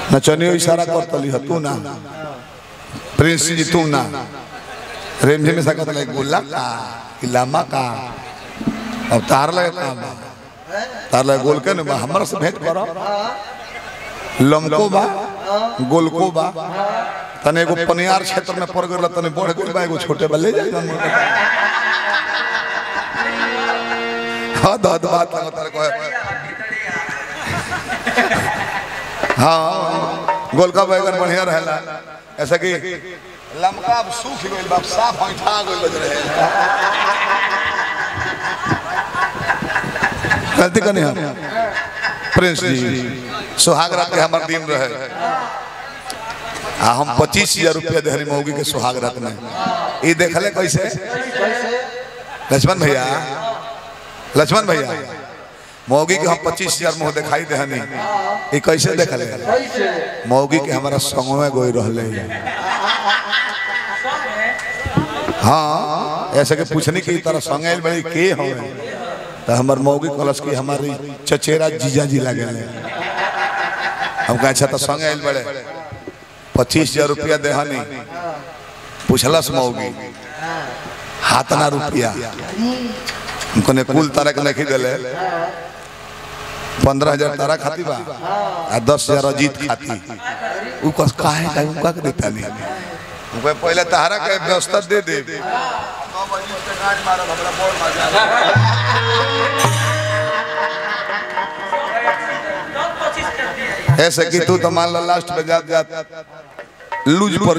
नचनियो इशारा करतली ह तू ना प्रिंस जी तू ना रेमझे में सकत लगे गोला का कि लामा का अब तार लगे का बा तार लगे गोल के न बा हमरा से भेंट करो लमको बा गोलको बा तने एगो पनियार क्षेत्र में पड़ गइल तने बढ़ गइल बा एगो छोटे बा ले जाई हाँ दाद बात लगा तारे को हाँ गोलका बैगन बढ़िया रहेला ऐसा कि लमका अब सूख गइल बा अब साफ ऐठा गइल बज रहे गलती करनी हम प्रिंस जी सुहाग रात के हमार दिन रहे आ हम पच्चीस हजार रुपया देहरी मौगी के सुहाग रात में ई देखले कैसे लक्ष्मण भैया लक्ष्मण भैया मौगी के हम पच्चीस हजार मुँह दिखाई देहनी ई कैसे देखले मौगी के हमारा संग में गोई रहले हाँ ऐसे के पूछनी की तरह संग आइल बड़ी के हमें तो हमार मौगी कलश की हमारी चचेरा जीजा जी लगे हम कहे अच्छा तो संग आइल बड़े पच्चीस हजार रुपया देहनी पूछलस मौगी हाथ ना रुपया हमको ने कुल तारा के नहीं दिले पंद्रह हजार तारा खाती बा आ दस हजार अजीत खाती उ कस काहे काहे उनका के देता नहीं हमको पहले तारा के व्यवस्था दे दे ऐसे कि तू तो मान लो लास्ट में जात जात लूज पर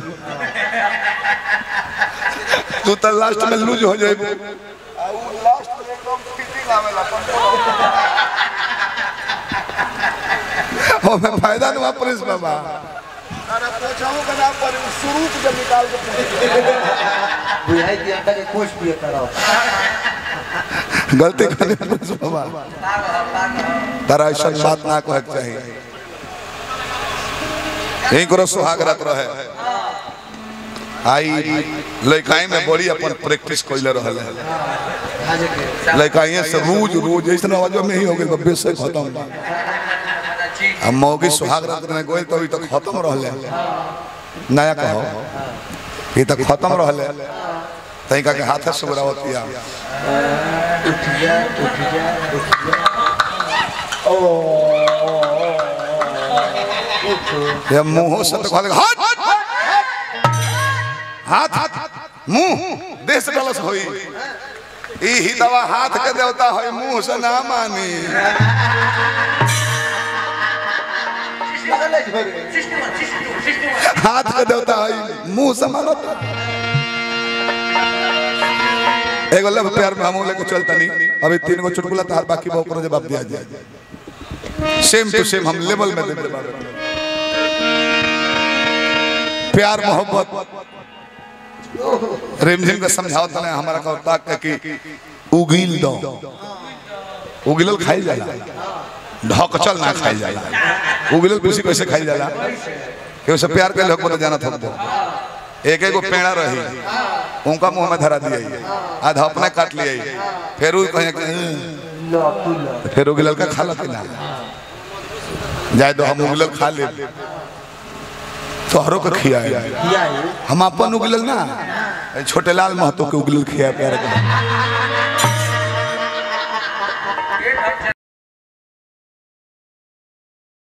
तू तो लास्ट में लूज हो जाए हमें फायदा नहीं हुआ पुलिस बाबा बुझाई कि अंडा के कोष पिए करो गलती करे पुलिस बाबा तारा ऐसा बात ना कहे के चाहिए यही करो सुहाग रात रहे आई लड़काई में बड़ी अपन प्रैक्टिस कैले रहल लड़काई से रोज रोज ऐसा आवाज में ही हो गई बब्बे से खत्म बा अब मौगी सुहाग रात में गोल तो अभी तक खत्म रहले नया कहो ये तक खत्म रहले तई का के हाथ से बुरावतिया उठ जा उठ जा उठ जा ओ उठ ये मुंह से तो कहले हाथ हाथ हाथ मुंह देह से गलत होई ई ही दवा हाथ के देवता होई मुंह से ना मानी लगल झोरे हाथ के देवता होई मुंह से मानो एगो लव प्यार में हम लेके चलता नहीं अभी तीन गो चुटकुला तार बाकी बहु करो जवाब दिया जाए सेम टू सेम हम लेवल में दे दे प्यार मोहब्बत रिमझिम के समझाओ तने हमारा का ताक के कि उगिल दो उगिलल खाई जाला ढकचल ना खाई जाला उगिलल कुछ कैसे खाई जाला कि उसे प्यार के लोग जाना था तो एक एक पेड़ा रही उनका मुंह में धरा दिया आधा अपने काट लिया फिर उ कहे कि, लो तू लो फिर उगिलल का खा लती ना जाए तो हम उगिलल खा ले तोहरों के खियाए किया है हम अपन उगलल ना छोटे लाल महतो के उगलल खिया प्यार के